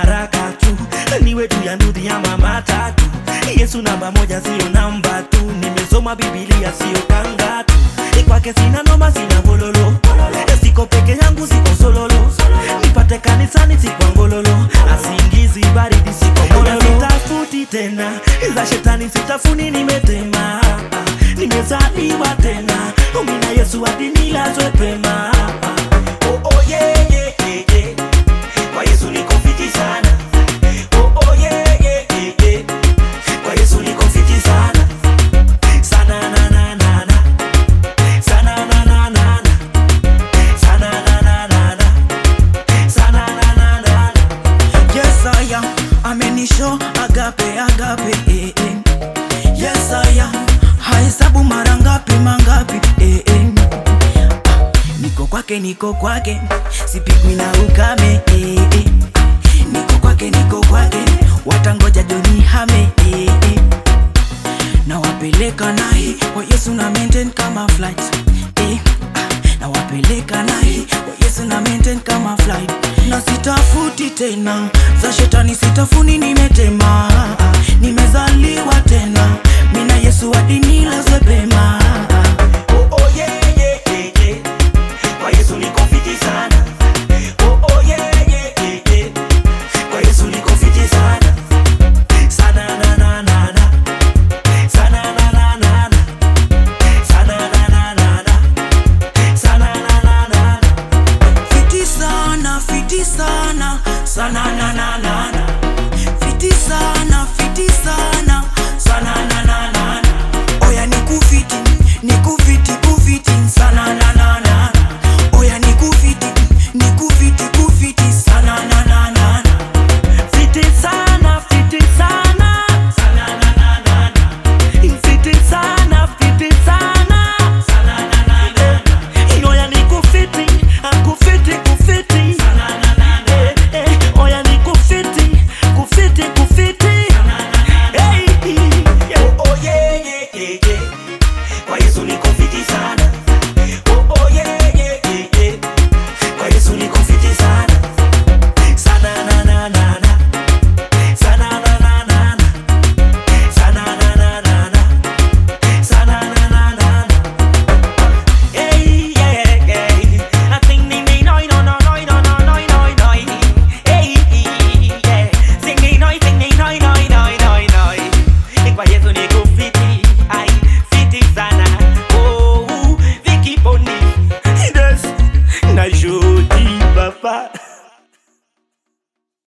haraka tu niwe tu ya ndudhi ama matatu yesu namba moja siyo namba tu nimesoma bibilia siyo kanga tu kwake sina noma sina gololo siko peke yangu siko sololo nipate kanisani sikwa ngololo asingizi baridi siko mololo sitafuti tena za shetani sitafuni nimetema nimezaliwa tena umina yesu hadi nilazwe pema oh, oh, yeah, yeah, yeah, yeah. kwa yesu niko fiti sana oh, oh, yeah, yeah, yeah, yeah. kwa yesu niko fiti sana sana na na na na sana na na na na sana na na na na sana na na na na Yes, I am. Amenisho agape agape eh, eh. Yes, I am. Hahesabu mara ngapi mangapi eh, eh. Ah, Niko kwake niko kwake sipigwi na ukame eh, eh. Niko kwake niko kwake watangoja joni hame eh, eh. na wapeleka naye kwa Yesu na maintain kama flight eh. ah, na wapeleka naye kwa Yesu na maintain kama flight na sitafuti tena za shetani sitafuni nimetema ah, nimezaliwa tena mina Yesu hadi nilazwe pema Oh, oh, yeah, yeah, yeah, yeah. Kwa Yesu niko fiti sana. Oh, oh, yeah, yeah, yeah, yeah. Kwa Yesu niko fiti sana. Sana na na na na. Sana na na na na. Sana na na na na. Sana na na na na. fiti sana fiti sana sana na na na